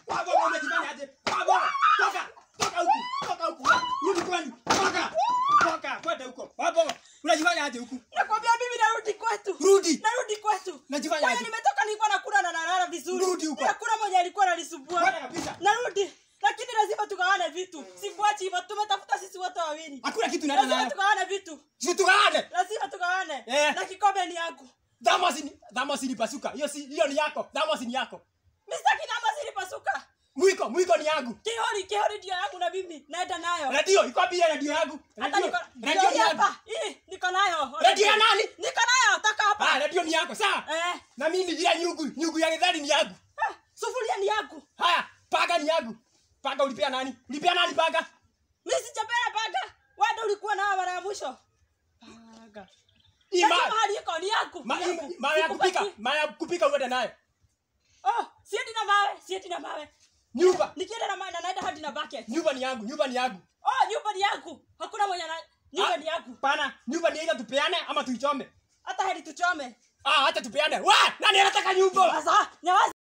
Waboga umejifanya aje? Waboga, toka, toka huku, toka huku. Rudi kwenu, toka. Toka, kwenda huko. Waboga, unajifanya aje huku? Nakwambia mimi narudi kwetu. Rudi. Narudi kwetu. Najifanya Kwenye aje? nimetoka nilikuwa nakula na nalala vizuri. Rudi huko. Hakuna mmoja alikuwa ananisumbua. Kwenda kabisa. Narudi. Lakini lazima tugawane vitu. Sikuachi hivyo. Tumetafuta sisi wote wawili. Hakuna kitu naenda Lazima nayo. tugawane vitu. Situgaane. Lazima tugawane. Eh. Na kikombe ni yangu. Thamosi ni thamosi ni pasuka. Hiyo si hiyo ni yako. Thamosi ni yako. Mistaki namba zilipasuka. Mwiko, mwiko ni yangu. Kihori, kihori ndio yangu na mimi. Naenda nayo. Radio, iko wapi hiyo radio yangu? Hata Radio, niko radio ni ndio yangu. hapa. Hii niko nayo. Radio ya nani? Niko nayo. Toka Ah, hapa. radio ni yako. Sawa. Eh. Na mimi ile nyugu, nyugu ya githari ni yangu. Ah, Sufuria ni yangu. Haya, paga ni yangu. Paga ulipea nani? Ulipea nani paga? Mimi sijapenda paga. Wewe ndio ulikuwa nao mara ya mwisho. Paga. Hii Sasa ma- mahali iko ni yangu. ma- Yangu. hii- mawe ya kupika, Sikupati. mawe ya kupika uende nayo. Oh, siendi na mawe, siendi na mawe. Nyumba, Nikienda na mawe na naenda hadi na bucket. nyumba ni yangu, nyumba ni yangu. Oh, nyumba ni yangu. Hakuna mwenye na nyumba Ah, ni yangu. Pana, nyumba ni ile tupeane ama tuichome. Hata hadi tuchome. Ah, acha tupeane. Wa, nani anataka nyumba? Sasa, nyawaza